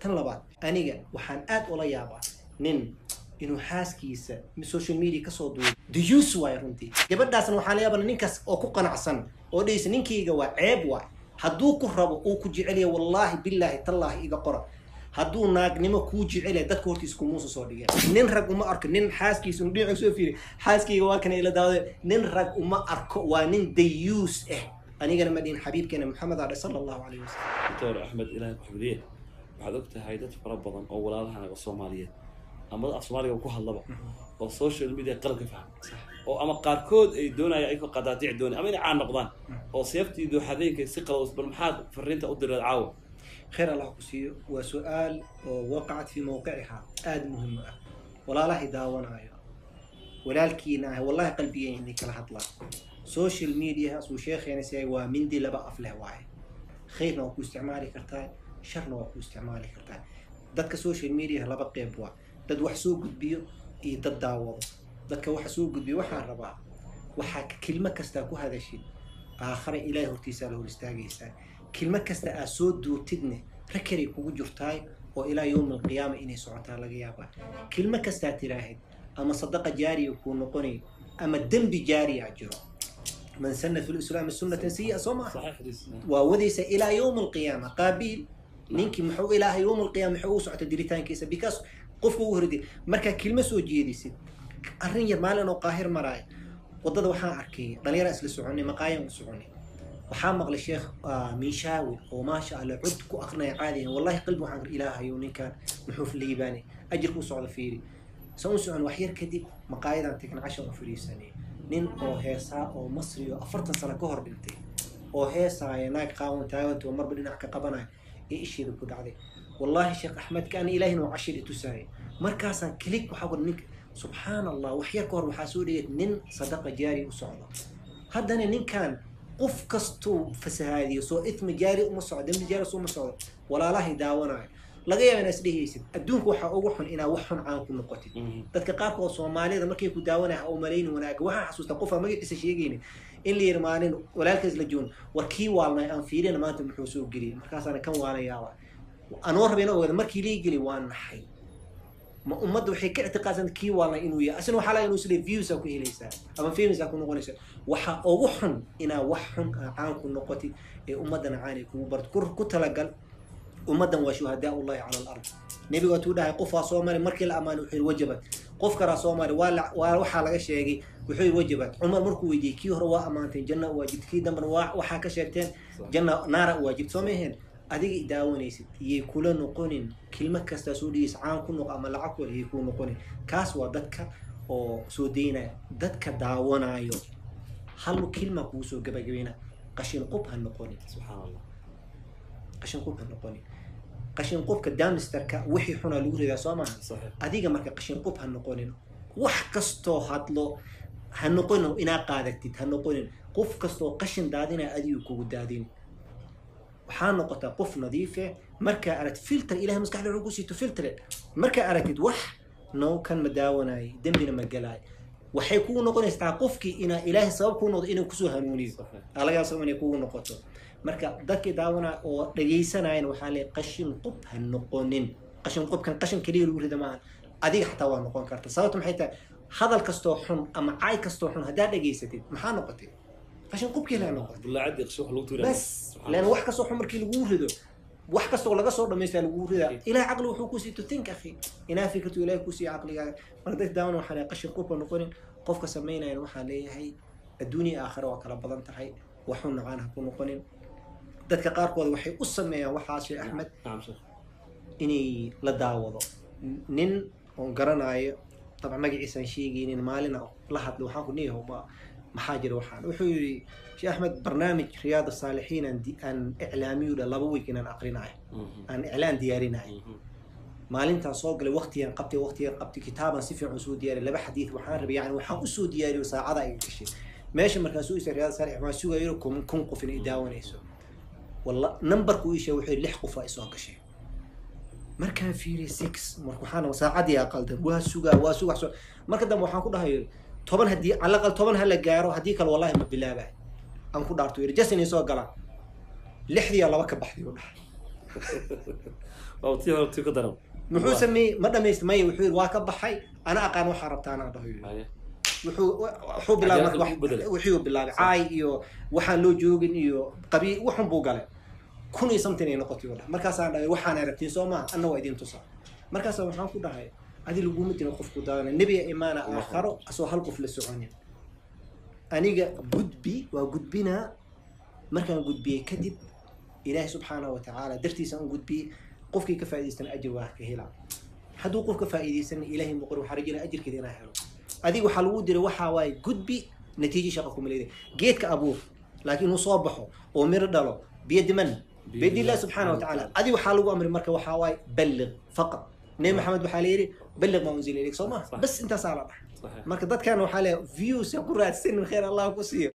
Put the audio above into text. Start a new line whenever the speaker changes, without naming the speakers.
tan labaad aniga waxaan aad ula yaabaa nin inuu xaaskiisa social media kasoo duubo dayuus waay runtii gabadhaasna waxaa la yaabana ninkaas oo ku qanacsan oo dhehaysa ninkayga waa ceeb waay hadduu ku rabo uu ku jecelya wallaahi billaahi tallaahi iga qora hadduu naagnimo kuu jecelya dadka hortiisa kumuusa soo dhigeen nin rag uma arko nin xaaskiisa dhinaca soo fiiri xaaskayga waa kana ila daawade nin rag uma arko waa nin dayuus ah anigana ma dhihin xabiibkeena maxamed adhe sala allahu calayh wasalam
doctor axmed ilaahay ku xifdiye waxaad og tahay dad fara badan oo walaalahanaga soomaaliyeed ama af soomaaliga ku hadlaba oo social media qalab ka fahma oo ama qaarkood ay doonaya ayagoo qadaadiic doonay ama inay caan noqdaan oo seeftii dooxadeenka si qalad bal maxaad fariinta u direed caawa
khayr allah ku siiyo waa su-aal oo waqacat fii mawqicihaa aada muhim ah walaalahay daawanayo walaalkiina ah wallahi qalbigeen inay kala hadlaan social media asuu sheekheena siay waa mindi laba af leh waaye khayrna waa ku isticmaali kartaa sharna waa ku isticmaali kartaa dadka social media laba qeyb waa dad wax soo gudbiyo iyo dad daawado dadka waxa soo gudbiyo waxaan rabaa waxaa kelmo kastaa ku hadashid aakhare ilaahay hortiisaa la hor istaagaysaa kelmo kasta aad soo duutidne rakeray kugu jirtaay oo ilaa yowmi alqiyaama inay socotaa laga yaabaa kelmo kastaa tiraahid ama sadaqa jaariya kuu noqonay ama dembi jaariya jiro man sana fi lislaami sunnatan sayi'a soo maaha
saxiix xadiis
waa wadaysa ilaa yowmi alqiyaama qaabiil ninkii muxuu ilaahay yowmi alqiyaama muxuu u socota diritaankiisa because qofka ugu hordi markaa kelmo soo jeedisid arrin yar maalin oo qaahir maraaya waddada waxaan arkay dhalinyara isla soconay maqaayan u soconay waxaa maqlay sheekh miishaawi oo maasha allah cod ku aqrinaya caadiyan wallahi qalbi waxaan ar ilaahayo ninkan muxuu liibaanay ajirka u socda fiiri san u socon wax yar kadib maqaayadan tegna cashan u fadhiisanay nin oo heesaa oo masri oo afartan sano ka hor dhintay oo heesaaya naag qaawan taaganta oo marba dhinac ka qabanaya ee isheeda ku dhacday wallahi sheekh axmed kaan ilaahina waa cashir itusaaya markaasaan kilig waxaa ku ninka subxaan allah wax yar ka hor waxaa soo dhigay nin sadaqa jaari u socdo haddana ninkan qof kastuu fasahaadiyo soo ithmi jaari uma socdo dembi jaari uma socdo walaalahay daawanayo laga yaaba inaa isdhehaysid adduunka waxaa ugu xun inaa wax xun caan ku noqotid dadka qaarkood soomaalida markay ku daawanaya ha u malayni wanaaga waxaan xasuustaa qofaa magaciisa sheegaynin in la yiri maalin walaalkaas la joon war kii waalnay aan fiirina maanta muxuu soo geliyay markaasaana kan waalayaaba anoo rabay ina ogaada markii lii geli waa naxay ma ummadda waxay ka ictiqaadsanta kii waalnay inuu yahay asina waxaa laga inuu isle viewsaa ku helaysaa ama famousaa ku noqonaysa waxaa ugu xun inaa wax xun aa caan ku noqotid ee ummaddana caan ay kugu barto ku- ku talagal ummaddan waa shuhadaa ullahi cala alard nebiga waatuu dhahay qofaa soo mari markii la ammaanay wuxuu yidhi wajabad qof kalaa soo mari waa la- waa waxaa laga sheegay wuxuu yidhi wajabad cumar markuu weydiiyey kii hore waa ammaanteen janna u waajibta kii dambena waa waxaa ka sheegteen janna naara u waajibta soo maheen adiga i daawanaysid iyay kula noqonin kelmo kastaa soo dhigaysa caan ku noq ama lacag wal iyay kula noqonin kaas waa dadka oo soo daynaya dadka daawanayo hal kelma kugu soo gabagabayna qashin qub ha noqonin
subxaan allah
qashin qub ha noqonin qashin qubka damisterka wixii xunaa lagu ridaa soo maaha
saxiix
adiga marka qashin qub ha noqonin wax kastoo hadlo ha noqonin inaa qaadatid ha noqonin qof kastoo qashin daadinaya adigu kugu daadin waxaa noqotaa qof nadiife markaa aragtid filter ilahay maskaxda wuxuu ku siito filtre markaa aragtid wax no kan ma daawanaayo dembina ma galaayo waxay kugu noqonaysaa qofkii inaa ilaahay sabab kuu noqdo inuu kusoo hanuuniyo
saxiix
alagaas inay kugu noqoto marka dadkii daawanaya oo dhagaysanayan waxaa leeyahay qashin qub ha noqonin qashin qubkan qashin keliya lagu rida maaha adiga xataa waa noqon karta sababta maxay tahay hadal kastoo xun ama caay kastoo xun haddaad dhagaysatid maxaa noqotay qashin qubkii laa noqotay
bullaacadii qasho wax lagu tuuraa
bas lan wax kastoo xun markii lagu rido wax kastoo laga soo dhamaystaa lagu ridaa ilahay caqli wuxuu ku siito think akhi inaa fikirtu ilahay ku siiya caqligaaga marka dadka daawan waxaa leeyahay qashin qubka noqonin qofka samaynayan waxaa leeyahay adduunya aakhira waa kala badan tahay waxun nacaan ha ku noqonin dadka qaarkood waxay u sameeyaan waxaa sheekh axmed
nacam sheekh
inay la daawado nin oon garanayo dabcan magaciisaan sheegaynin maalina la hadla waxaan ku niyaho ma maxaa jira waxaan wuxuu yidhi sheekh axmed barnaamij riyaad saalixiin aan di- aan iclaamiyu dha laba week inaan aqrinayo aan iclaan diyaarinayo maalintaan soo galay waqtigan qabtay waqtigan qabtay kitaaban si fiican usoo diyaariy laba xadiid waxaan rabay yani waxaan usoo diyaariyo saacada ay gashay meesha markaan soo isa riyaad saalix waan sugayo kun kun qof inay daawanayso walla numberku ii sheegay wuxuu yidhi lix qof aa isoo gashay markaan fiiriyay six marka waxaan saacadii aqaldan waa sugaa waa sugaa so marka dambe waxaan ku dhahay toban haddii calaqal toban ha la gaaro haddii kale wallahi ma bilaabay aan ku dhaarto yidhi jasin soo galaan lixdiyaa laba ka baxday u dhahay
oo tii hore tii ka daran
muxuu sameeyey ma dhamaystir maya wuxuu yidhi waa ka baxay ana aqaan waxaa rabtaa anaa dhaho yidhi.
Haye.
wuxuu wuxuu bilaabay marka
Cadaalad
wax-
u bedelay.
wuxuu bilaabay caay iyo waxaan loo joogin iyo qabii waxun buu galay kun iyo something ay noqotay u dhahay markaasaan dhahay waxaana rabtiin soo maaha anna waa idin tusaa markaasa waxaan ku dhahay adi laguma dina qofku daadana nebiga imaana aakharo asoo hal qof la soconin aniga gudbi waa gudbinaa markaan gudbiyey kadib ilaahi subxaanahu wa tacaala dartiisa aan gudbiyey qofkii ka faa'idaystana ajir waa ka helaa hadduu qof ka faa'iidaysana ilaahay muqor waxaa rajina ajirkeeda inaa helo adiga waxaa lagu diray waxaa waaye gudbi natiijo shaqa kuma leedahay geedka abuur laakiin uu soo baxo oo miro dhalo biyadi man biyadi illah subxaana wa tacaala adi waxaa lagu amray marka waxaa waaye balliq faqad nebi maxamed waxaa la yidhi balliq maa unzila ilayk soo maha
Sax.
bas intaasaa la dhahay
Saxiix.
marka dadkan waxaa leeyahay views ku raadsanin khayr allah ku siiyo